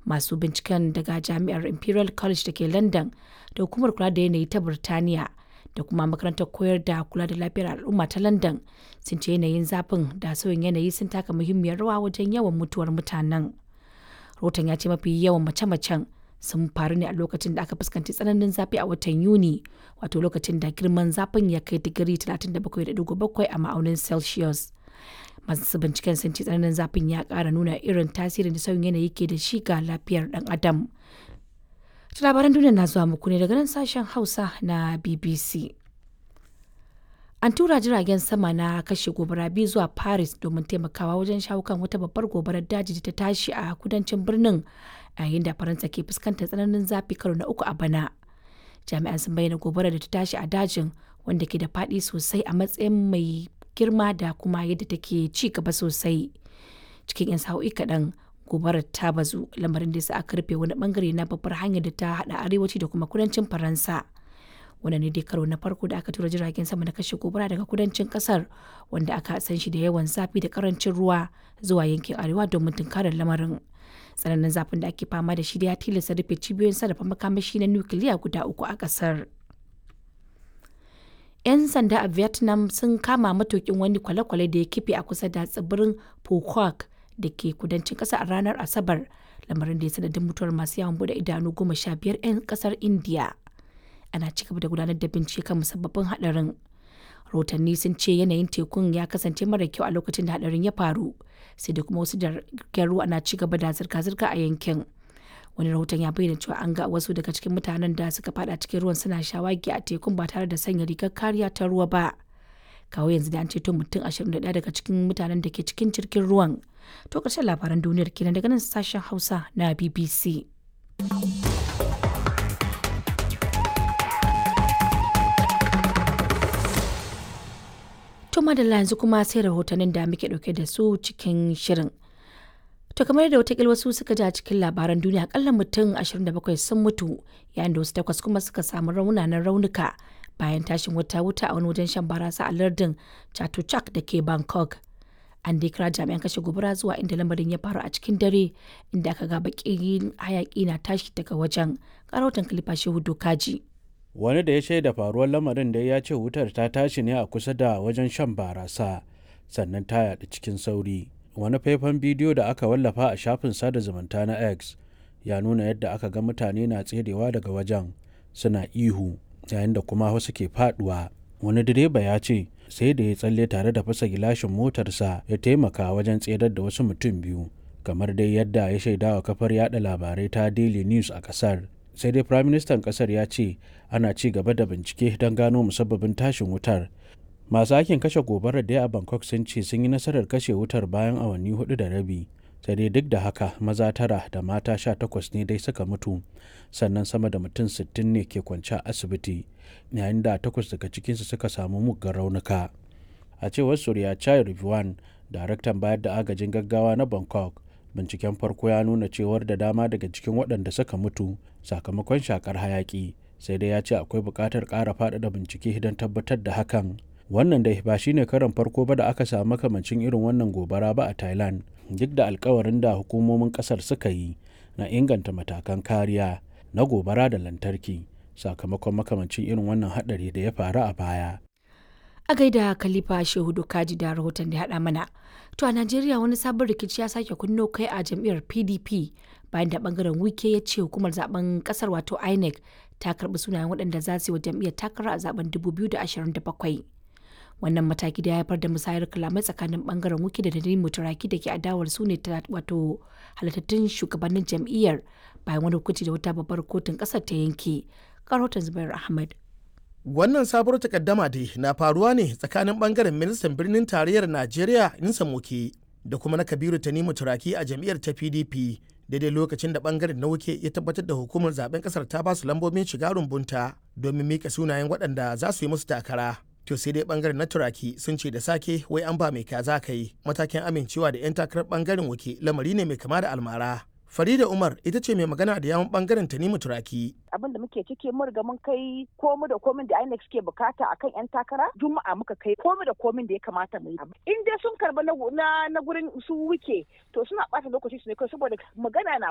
masu binciken daga jami'ar imperial college da ke london da hukumar kula da yanayi ta birtaniya da kuma makarantar koyar da kula da lafiyar al'umma ta london sun ce yanayin zafin da sauyin yanayi sun taka muhimmiyar rawa wajen yawan mutuwar mutanen rahoton ya ce mafi yawan mace-macen sun faru ne a lokacin da aka fuskanci tsananin zafi a watan yuni wato lokacin da girman zafin ya kai digiri 37.7 a ma'aunin celsius masu binciken sun ce tsananin zafin ya kara nuna irin tasirin da sauyin yanayi ke da shi ga lafiyar dan adam labaran duniya na zuwa muku ne daga nan sashen hausa na bbc an tura jiragen sama na kashe gobara biyu zuwa paris domin taimakawa wajen shawo kan wata babbar gobarar daji da ta tashi a kudancin birnin yayin da faransa ke fuskantar tsananin zafi karo na uku a bana jami'an sun bayyana gobarar da ta tashi a dajin wanda ke da faɗi sosai a matsayin mai girma da kuma yadda take ci gaba sosai cikin 'yan sa'o'i kaɗan gobarar ta bazu lamarin da sa aka rufe wani bangare na babbar hanyar da ta haɗa arewaci da kuma kudancin faransa wannan ne dai karo na farko da aka tura jiragen sama na kashe gobara daga kudancin kasar wanda aka san shi da yawan zafi da karancin ruwa zuwa yankin arewa domin tunkarar lamarin tsananin zafin da ake fama da shi da ya tilasta rufe cibiyoyin sarrafa makamashi na nukiliya guda uku a kasar 'yan sanda a vietnam sun kama matukin wani kwale-kwale da ya kife a kusa da tsibirin phuoc da ke kudancin kasa a ranar asabar lamarin da ya sanadin mutuwar masu yawon bude idanu goma sha biyar 'yan kasar india ana ci gaba da gudanar da bincike kan musabbabin hadarin rahotanni sun ce yanayin tekun ya kasance mara kyau a lokacin da hadarin ya faru sai da kuma wasu jiragen ruwa na ci gaba da zirga-zirga a yankin wani rahoton ya bayyana cewa an ga wasu daga cikin mutanen da suka fada cikin ruwan suna shawagi a tekun ba tare da sanya rigar kariya ta ruwa ba kawo yanzu da an ceto mutum 21 daga cikin mutanen da ke cikin jirgin ruwan to ƙarshen labaran duniyar kenan daga nan sashen hausa na bbc To madalla yanzu kuma sai rahotannin da muke dauke da su cikin shirin. To kamar da watakil wasu suka ji a cikin labaran duniya akalla mutum 27 sun mutu yayin da wasu takwas kuma suka samu raunanan raunuka bayan tashin wata wuta a wani wajen shan barasa a lardin Chatuchak da ke Bangkok. An dai kira jami'an kashe gobara zuwa inda lamarin ya faru a cikin dare inda aka ga bakin hayaki na tashi daga wajen. Karautan Kalifa Shehu Dokaji. wani da ya shaida faruwar lamarin da ya ce wutar ta tashi ne a kusa da wajen shan barasa sannan ta yaɗu cikin sauri wani faifan bidiyo da aka wallafa a shafin sada zumunta na x ya nuna yadda aka ga mutane na tserewa daga wajen suna ihu yayin da kuma wasu ke faduwa wani direba ya ce sai da ya tsalle tare da fasa gilashin motarsa ya taimaka wajen tserar da wasu mutum biyu kamar dai yadda ya shaidawa kafar yada labarai ta daily news a kasar sai dai firaministan kasar ya ce ana ci gaba da bincike don gano musabbabin tashin wutar masu aikin kashe gobarar da a bangkok sun ce sun yi nasarar kashe wutar bayan awanni hudu da rabi sai dai duk da haka maza tara da mata sha takwas ne dai suka mutu sannan sama da mutum sittin ne ke kwance a asibiti yayin da takwas daga cikinsu suka samu muggan raunuka a cewar surya chai rivuan daraktan bayar da agajin gaggawa na bangkok binciken farko ya nuna cewar da dama daga cikin waɗanda suka mutu sakamakon shakar hayaki sai dai ya ce akwai buƙatar ƙara faɗaɗa bincike don tabbatar da hakan wannan dai ba shine karan farko ba da aka samu makamancin irin wannan gobara ba a thailand duk da alkawarin da hukumomin ƙasar suka yi na inganta matakan kariya na gobara da lantarki sakamakon makamancin irin wannan haɗari da ya faru a baya a gaida khalifa shehu dokaji da rahoton da haɗa mana to a najeriya wani sabon rikici ya sake kunno kai a jam'iyyar pdp bayan da bangaren wike ya ce hukumar zaben kasar wato inec ta karbi sunayen waɗanda za su yi wa jam'iyyar takara a zaben 2027 wannan mataki da ya haifar da musayar kalamai tsakanin bangaren wike da nadine mutaraki da ke adawar su ne wato halittattun shugabannin jam'iyyar bayan wani hukunci da wata babbar kotun kasar ta yanke karotan zubair ahmad Wannan sabuwar takaddama dai na faruwa ne tsakanin bangaren ministan birnin tarayyar Najeriya Insa Moke da kuma na Kabiru Tanimu Turaki a jam'iyyar ta PDP daidai lokacin da bangaren na wuke ya tabbatar da hukumar zaben kasar ta basu lambobin shiga rumbunta domin mika sunayen waɗanda za su yi musu takara. To sai dai bangaren na Turaki sun ce da sake wai an ba mai kaza kai matakin amincewa da 'yan takarar bangaren wuke lamari ne mai kama da almara. Farida Umar ita ce mai magana da yawon bangaren Tanimu Turaki. Abin da muke ciki mun riga mun kai komu da komin da INEC suke bukata akan yan takara Juma'a muka kai komu da komin da ya kamata mu yi. In dai sun karba na na gurin su wuke to suna bata lokaci su ne kai saboda magana na